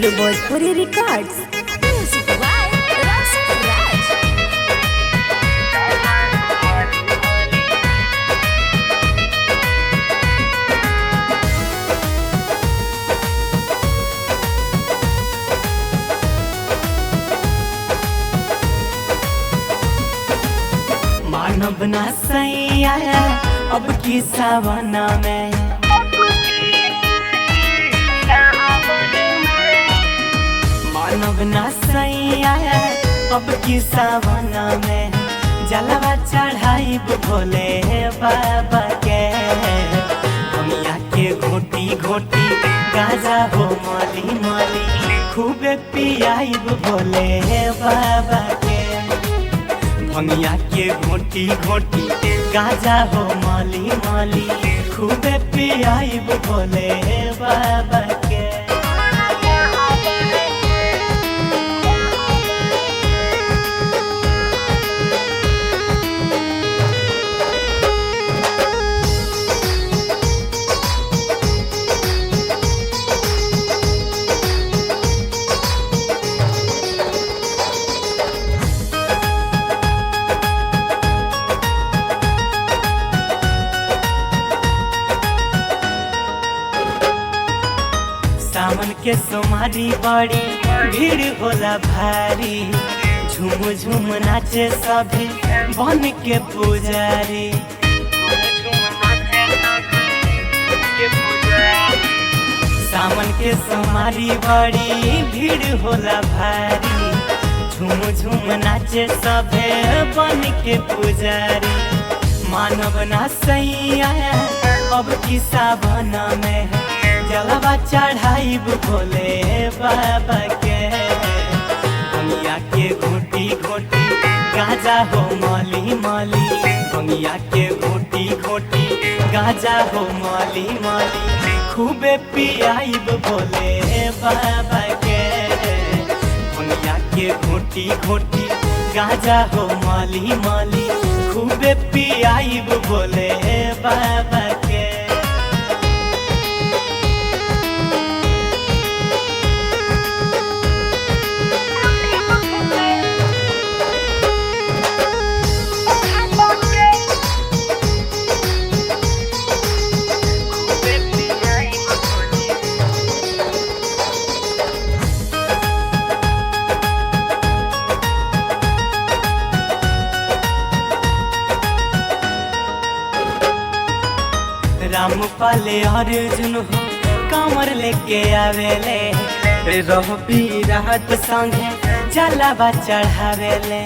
Bhojpuri Records. Music by Rasan Raj. मानव ना सैया अब की सावना में मानव ना सैया अब की सावना में जलवा चढ़ाई भोले बाबा के दुनिया के घोटी घोटी गाजा हो माली माली खूबे पियाई भोले बाबा के भंगिया के घोटी घोटी गाजा हो माली माली खूबे पियाइब बोले बाबा के सावन के सोमारी बड़ी भीड़ होला भारी झूम झूम नाचे सभी बन के पुजारी सावन के सोमारी बड़ी भीड़ होला भारी झूम झूम नाचे सभे बन के पुजारी मानव ना सैया अब की सावन में जलवा चढ़ाई भोले बाबा के बंगिया के घोटी घोटी गाजा हो माली माली बंगिया के घोटी घोटी गाजा हो माली माली खूबे पियाइब भोले बाबा के बंगिया के घोटी घोटी गाजा हो माली माली खूबे पियाइब भोले बाबा के राम पाले अर्जुन हो कमर लेके आवेले रह पी राहत संगे जलावा चढ़ावेले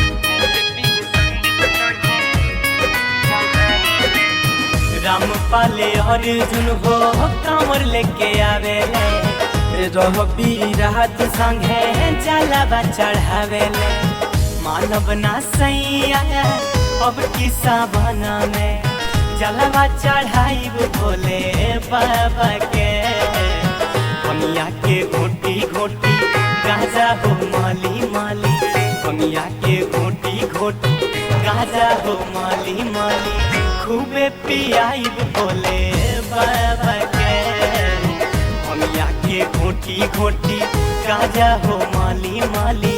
राम पाले अर्जुन हो कमर लेके आवेले रह पी राहत संगे जलावा चढ़ावेले मानव ना सैया अब की सावना में जलवा चढ़ाई भोले बाबा के बनिया के घोटी घोटी गाजा हो माली माली बनिया के घोटी घोटी गाजा हो माली माली खूबे पियाइब भोले बाबा के बनिया के घोटी घोटी गाजा हो माली माली